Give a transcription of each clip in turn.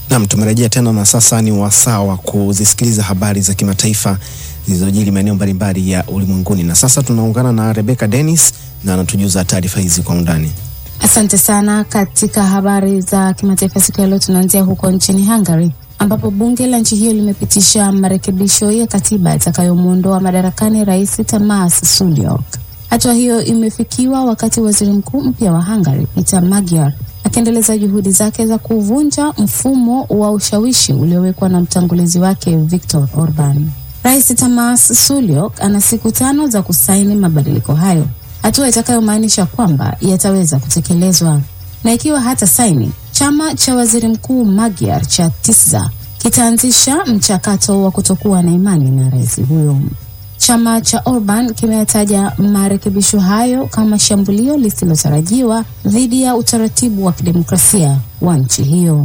Nam, tumerejea tena na sasa ni wasaa wa kuzisikiliza habari za kimataifa zilizojiri maeneo mbalimbali ya ulimwenguni, na sasa tunaungana na Rebecca Dennis na anatujuza taarifa hizi kwa undani. Asante sana. Katika habari za kimataifa siku ya leo, tunaanzia huko nchini Hungary ambapo bunge la nchi hiyo limepitisha marekebisho ya katiba itakayomwondoa madarakani rais Tamas Sulyok. Hatua hiyo imefikiwa wakati waziri mkuu mpya wa Hungary Peter Magyar akiendeleza juhudi zake za kuvunja mfumo wa ushawishi uliowekwa na mtangulizi wake Viktor Orban. Rais Tamas Sulyok ana siku tano za kusaini mabadiliko hayo, hatua itakayomaanisha kwamba yataweza kutekelezwa, na ikiwa hata saini, chama cha waziri mkuu Magyar cha TISZA kitaanzisha mchakato wa kutokuwa na imani na rais huyo. Chama cha Orban kimeyataja marekebisho hayo kama shambulio lisilotarajiwa dhidi ya utaratibu wa kidemokrasia wa nchi hiyo.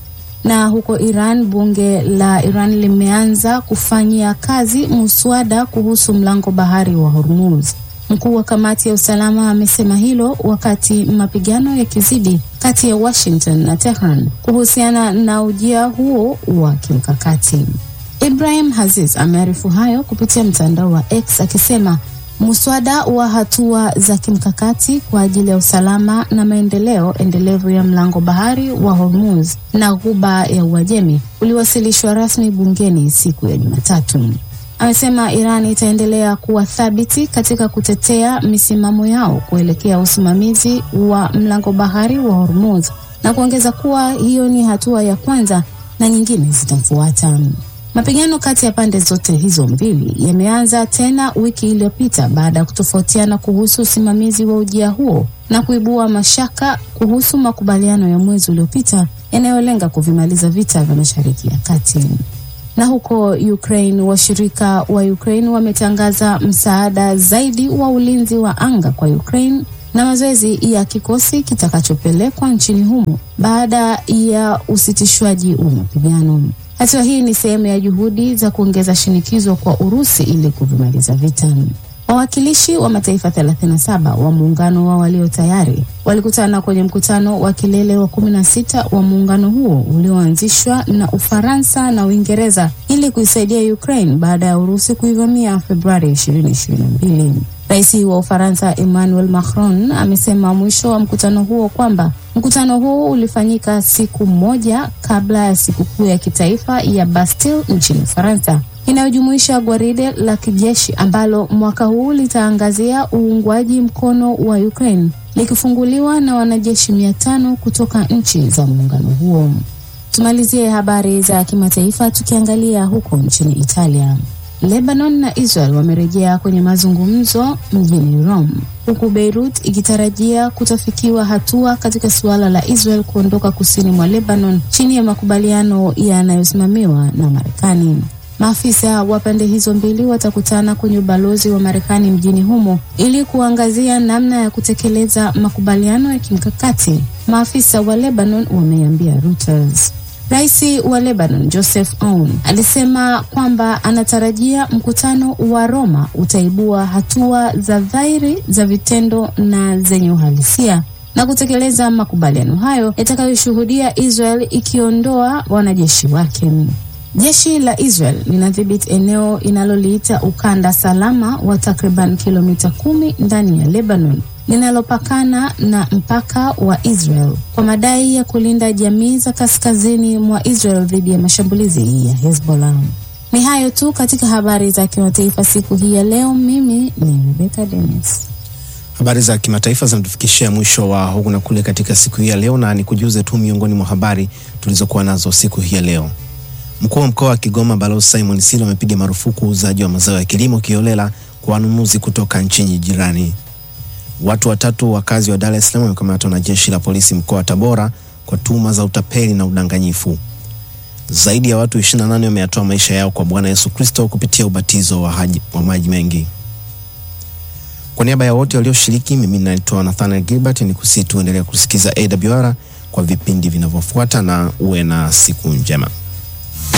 Na huko Iran, bunge la Iran limeanza kufanyia kazi muswada kuhusu mlango bahari wa Hormuz. Mkuu wa kamati ya usalama amesema hilo wakati mapigano yakizidi kati ya Washington na Tehran kuhusiana na ujia huo wa kimkakati. Ibrahim Aziz amearifu hayo kupitia mtandao wa X akisema muswada wa hatua za kimkakati kwa ajili ya usalama na maendeleo endelevu ya mlango bahari wa Hormuz na ghuba ya Uajemi uliwasilishwa rasmi bungeni siku ya Jumatatu. Amesema Iran itaendelea kuwa thabiti katika kutetea misimamo yao kuelekea usimamizi wa mlango bahari wa Hormuz na kuongeza kuwa hiyo ni hatua ya kwanza na nyingine zitafuata. Mapigano kati ya pande zote hizo mbili yameanza tena wiki iliyopita baada ya kutofautiana kuhusu usimamizi wa ujia huo na kuibua mashaka kuhusu makubaliano ya mwezi uliopita yanayolenga kuvimaliza vita vya Mashariki ya Kati. Na huko Ukraine, washirika wa Ukraine wametangaza msaada zaidi wa ulinzi wa anga kwa Ukraine na mazoezi ya kikosi kitakachopelekwa nchini humo baada ya usitishwaji wa mapigano. Hatua hii ni sehemu ya juhudi za kuongeza shinikizo kwa Urusi ili kuvimaliza vita. Wawakilishi wa mataifa 37 wa muungano wa walio tayari walikutana kwenye mkutano wa kilele wa 16 wa muungano huo ulioanzishwa na Ufaransa na Uingereza ili kuisaidia Ukraine baada ya Urusi kuivamia Februari 2022. Rais wa Ufaransa Emmanuel Macron amesema mwisho wa mkutano huo kwamba mkutano huo ulifanyika siku moja kabla ya sikukuu ya kitaifa ya Bastille nchini Ufaransa inayojumuisha gwaride la kijeshi ambalo mwaka huu litaangazia uungwaji mkono wa Ukraine likifunguliwa na wanajeshi mia tano kutoka nchi za muungano huo. Tumalizie habari za kimataifa tukiangalia huko nchini Italia. Lebanon na Israel wamerejea kwenye mazungumzo mjini Rome, huku Beirut ikitarajia kutafikiwa hatua katika suala la Israel kuondoka kusini mwa Lebanon chini ya makubaliano yanayosimamiwa na Marekani. Maafisa wa pande hizo mbili watakutana kwenye ubalozi wa Marekani mjini humo ili kuangazia namna ya kutekeleza makubaliano ya kimkakati, maafisa wa Lebanon wameambia Reuters. Rais wa Lebanon Joseph Aoun alisema kwamba anatarajia mkutano wa Roma utaibua hatua za dhahiri za vitendo na zenye uhalisia na kutekeleza makubaliano hayo yatakayoshuhudia Israel ikiondoa wanajeshi wake. Jeshi la Israel linadhibiti eneo inaloliita ukanda salama wa takriban kilomita kumi ndani ya Lebanon linalopakana na mpaka wa Israel kwa madai ya kulinda jamii za kaskazini mwa Israel dhidi ya mashambulizi ya Hezbollah. Ni hayo tu katika habari za kimataifa siku hii ya leo. Mimi ni Rebecca Dennis. Habari za kimataifa zinatufikishia mwisho wa huku na kule katika siku hii ya leo, na nikujuze tu miongoni mwa habari tulizokuwa nazo siku hii ya leo. Mkuu wa mkoa wa Kigoma Balozi Simon Silo amepiga marufuku uuzaji wa mazao ya kilimo kiholela kwa wanunuzi kutoka nchi jirani. Watu watatu wakazi wa Dar es Salaam wamekamatwa na jeshi la polisi mkoa wa Tabora kwa tuhuma za utapeli na udanganyifu. Zaidi ya watu 28 wameyatoa maisha yao kwa Bwana Yesu Kristo kupitia ubatizo wa, haji, wa maji mengi. Kwa niaba ya wote walioshiriki, mimi naitwa Nathaniel Gilbert, ni kusihi tuendelea kusikiza AWR kwa vipindi vinavyofuata na uwe na siku njema.